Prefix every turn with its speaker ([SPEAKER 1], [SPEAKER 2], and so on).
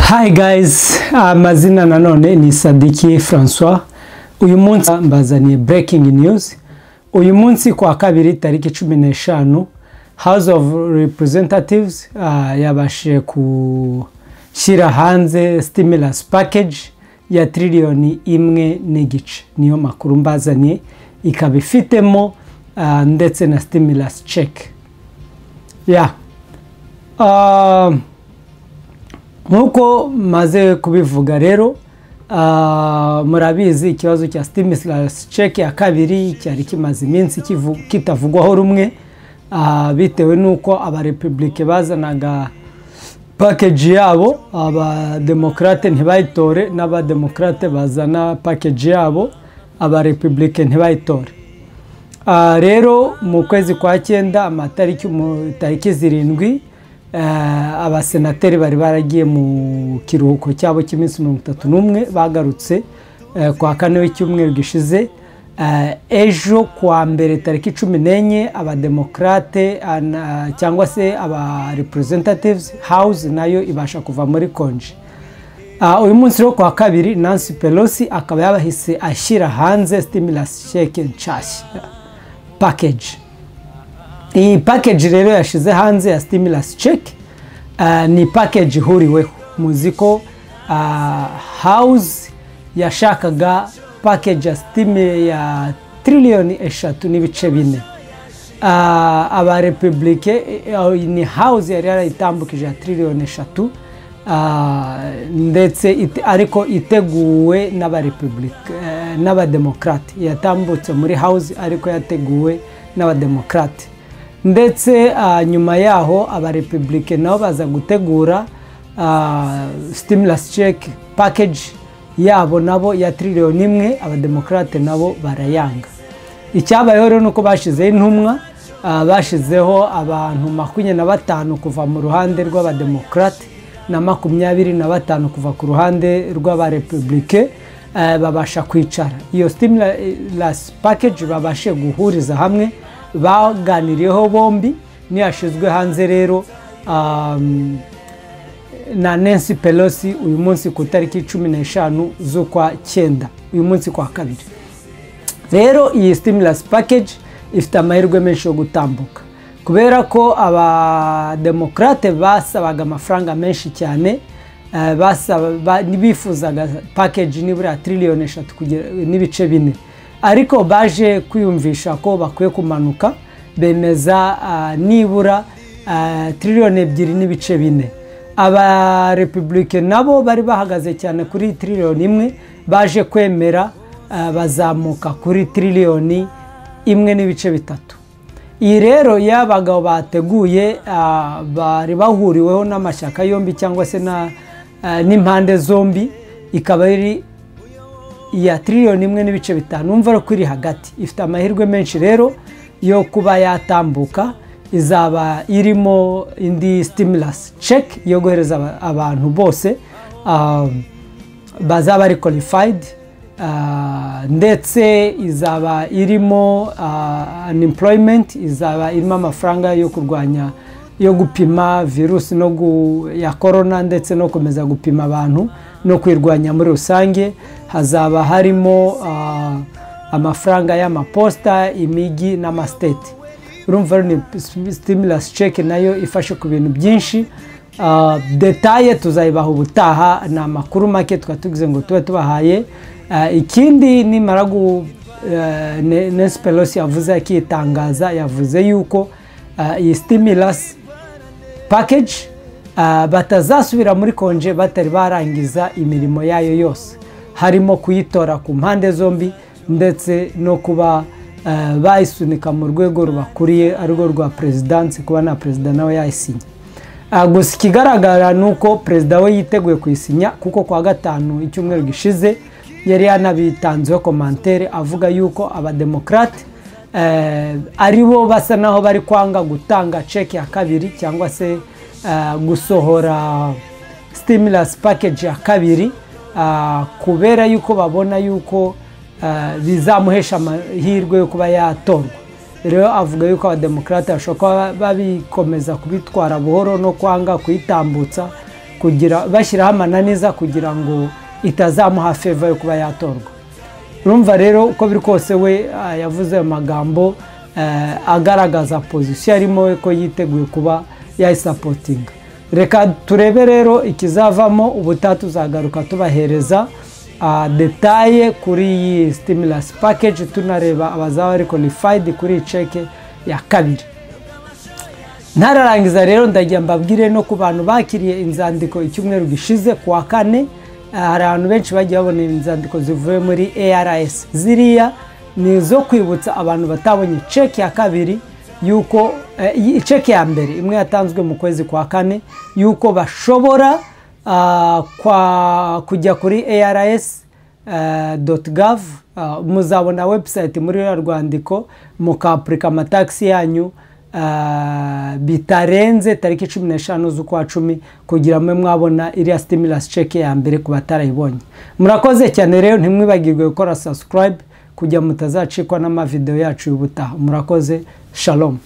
[SPEAKER 1] Hi guys, amazina nanone ni Sadiki Francois. Uyu munsi mbazaniye breaking news. Uyu munsi kwa kabiri tariki cumi n'eshanu House of Representatives ah, yabashije gushyira hanze stimulus package ya triliyoni imwe n'igice niyo makuru mbazaniye ikaba ifitemo ah, ndetse na stimulus check ya Ah, nk'uko maze kubivuga rero ah, murabizi ikibazo cya stimulus check ya kabiri cyari kimaze iminsi kivu- kitavugwaho rumwe ah, bitewe n'uko abarepubulike bazanaga pakeji yabo abademokarate ntibayitore n'abademokarate bazana pakeji yabo abarepubulike ntibayitore Ah, rero mu kwezi kwa cyenda amatariki mu tariki zirindwi ah, abasenateri bari baragiye mu kiruhuko cyabo cy'iminsi mirongo itatu n'umwe bagarutse eh, kwa kane w'icyumweru gishize Ah, ejo kuwa mbere tariki cumi n'enye abademokarate ah, na- cyangwa se aba representatives house nayo ibasha kuva muri konji Ah, uyu munsi rero kuwa kabiri nancy pelosi akaba yabahise ashyira hanze stimulus sheke nshashya package iyi package rero yashyize hanze ya stimulus check ah, ni package ihuriweho muzi ko ah, house yashakaga package ya stimi ya triliyoni eshatu n'ibice bine Ah, abarepubulike eh, ni house yari yarayitambukije ya triliyoni eshatu ah, ndetse ite- ariko iteguwe n'abarepubulike eh, n'abademokarate yatambutse muri house ariko yateguwe n'abademokarate ndetse ah, nyuma yaho abarepubulike nabo baza gutegura ah, stimulus check package yabo nabo ya triliyoni imwe abademokarate nabo barayanga icyabayeho rero ni uko bashyizeho intumwa ah, bashyizeho abantu makumyabiri na batanu kuva mu ruhande rw'abademokarate na makumyabiri na batanu kuva ku ruhande rw'abarepubulike eh, babasha kwicara iyo stimulus package babashe guhuriza hamwe baganiriyeho bombi niyashyizwe hanze rero um, na Nancy Pelosi uyu munsi ku itariki cumi n'eshanu z'ukwa cyenda uyu munsi kwa kabiri rero iyi stimulus package ifite amahirwe menshi yo gutambuka kubera ko abademokarate basabaga amafaranga menshi cyane eh, basaba- ba- bifuzaga package nibura triliyoni eshatu kugera- n'ibice bine ariko baje kwiyumvisha ko bakwiye kumanuka bemeza ah, nibura ah, triliyoni ebyiri n'ibice bine abarepubulike nabo bari bahagaze cyane kuri triliyoni imwe baje kwemera eh, bazamuka kuri triliyoni imwe n'ibice bitatu iyi rero iyo abagabo bateguye ah, bari bahuriweho n'amashyaka yombi cyangwa se na- ah, n'impande zombi ikaba iri iya triliyoni imwe n'ibice bitanu numva ko iri hagati ifite amahirwe menshi rero yo kuba yatambuka izaba irimo indi stimulus check yo guhereza aba- abantu bose um, bazaba ari qualified ah, ndetse izaba irimo ah, unemployment izaba irimo amafaranga yo kurwanya yo gupima virusi no gu, ya korona ndetse no gukomeza gupima abantu no kwirwanya muri rusange hazaba harimo ah, amafaranga y'amaposita imijyi n'amasiteti urumva rero ni stimulus check nayo ifashe ku bintu byinshi Ah, detaye tuzayibaha ubutaha ni amakuru make tukaba tugize ngo tube tubahaye Ah, ikindi nimara gu eh, Ne- Nancy Pelosi yavuze akitangaza yavuze yuko ah, iyi stimulus package ah, batazasubira muri konje batari barangiza imirimo yayo yose harimo kuyitora ku mpande zombi ndetse no kuba ah, bayisunika mu rwego rubakuriye arirwo rwa perezidansi kuba na perezida nawe yayisinya Ah, gusa ikigaragara ni uko perezida we yiteguye kuyisinya kuko kuwa gatanu icyumweru gishize yari yanabitanzeho komantere avuga yuko abademokarate eh, ari bo basa naho bari kwanga gutanga ceki ya kabiri cyangwa se eh, gusohora stimulus package ya kabiri ah, kubera yuko babona yuko ah, bizamuhesha amahirwe yo kuba yatorwa rero avuga yuko abademokarate bashobora kuba babikomeza kubitwara buhoro no kwanga kuyitambutsa kugira bashyiraho amananiza kugira ngo itazamuha feva yo kuba yatorwa urumva rero uko biri kose we ah, yavuze ayo magambo eh, agaragaza pozisiyo arimo we ko yiteguye kuba yayisapotinga reka turebe rero ikizavamo ubutaha tuzagaruka tubahereza ah, detaye kuri iyi stimulasi pakeji tunareba abazaba bari konifayidi kuri iyi ceke ya kabiri ntararangiza rero ndagira mbabwire no ku bantu bakiriye inzandiko icyumweru gishize ku wa kane Ah, hari abantu benshi bagiye babona inzandiko zivuye muri ARS ziriya ni izo kwibutsa abantu batabonye ceki ya kabiri yuko eh, ceki ya mbere imwe yatanzwe mu kwezi kwa kane yuko bashobora ah, kwa- kujya kuri ARS eh, dot gov ah, muzabona website muri ruriya rwandiko mukapurika amatakisi yanyu ah, bitarenze tariki cumi n'eshanu z'ukwa cumi kugira mube mwabona iriya stimulasi ceke ya mbere ku batarayibonye murakoze cyane rero ntimwibagirwe gukora subscribe kugira mutazacikwa n'amavideo yacu y'ubutaha murakoze shalom